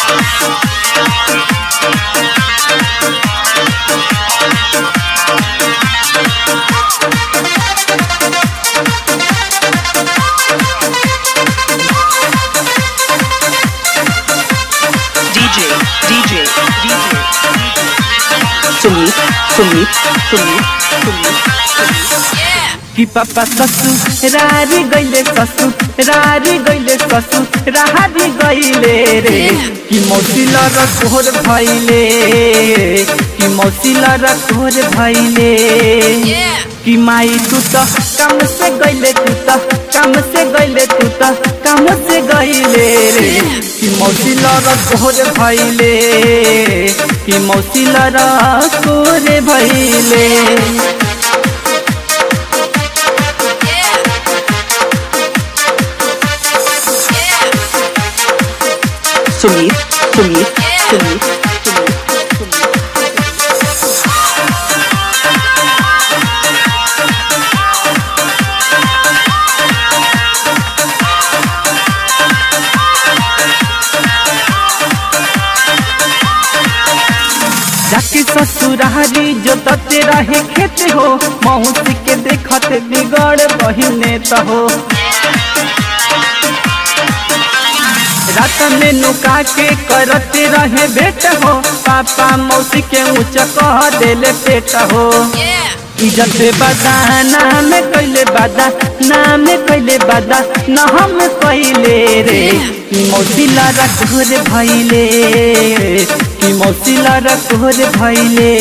DJ, DJ, DJ. Sumit, Sumit, Sumit, Sumit. कि पापा ससुरारी गइले ससुरारी गइले ससुरारी गइले रे कि मौसी लर तोहर भइले कि मौसी लर तोहर भइले कि माई तू त काम से गइले तू त काम से गइले तू त काम से गइले रे कि मौसी लर तोहर भइले कि मौसी लर तोहर भइले Sumit, Sumit, Sumit, Sumit, Sumit. जाके ससुरारी जो तते रहे खेत हो मौसी के देखत बिगड़ बहिने त हो रात में नुका के करते रहे बेट हो पापा मौसी के ऊंच कह देले पेट हो इज्जत बदा नाम कैले बदा नाम कैले बदा न हम कैले रे कि मौसी लारा घोर भैले कि मौसी लारा घोर भैले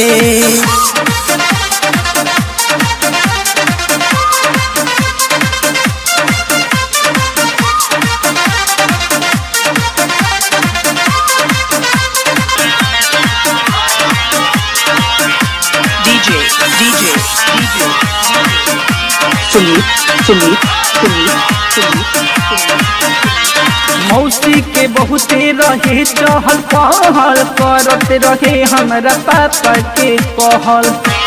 DJ, DJ, DJ. Sumit, Sumit, Sumit, Sumit, Sumit. मौसी के बहुते रहे चहल पहल करते रहे हमरा पापा के कहल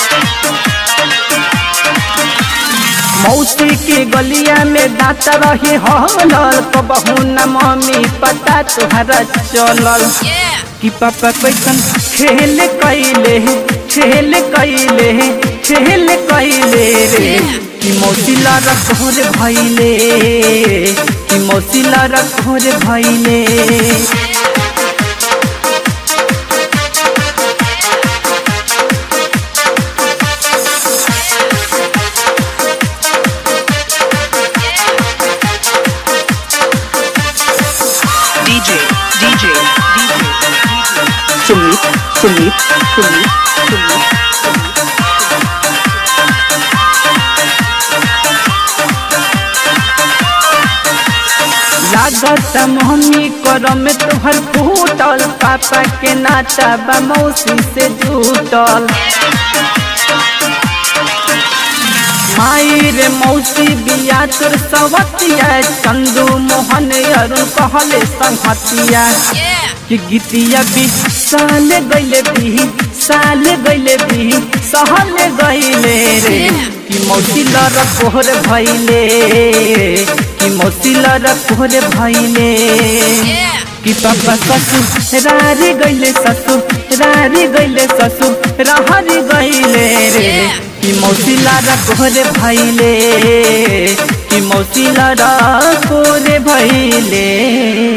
मौसी के गलिया में दांत रहे हलल कबहू न मम्मी पता तुहरा चलल कि पापा कैसन खेल कैले खेल कैले खेल कैले रे कि मौसी लारा घोर भैले कि मौसी लारा घोर भैले DJ, DJ, DJ, DJ. Sumit, Sumit, Sumit, Sumit. लागत मम्मी कर में तुहर फूटल पापा के नाता बा मौसी से जुटल माई रे मौसी बिया तोर सवतिया चंदू मोहन अरुण कहले संहतिया कि गीतिया भी साल गइले भी साल गइले भी सहल गइले रे कि मौसी लर कोहर भइले कि मौसी लर कोहर भइले कि पापा ससुरारी गइले ससुरारी गइले ससुरारी गइले रे कि मौसी लारा कोहरे भइले कि मौसी लारा कोहरे भइले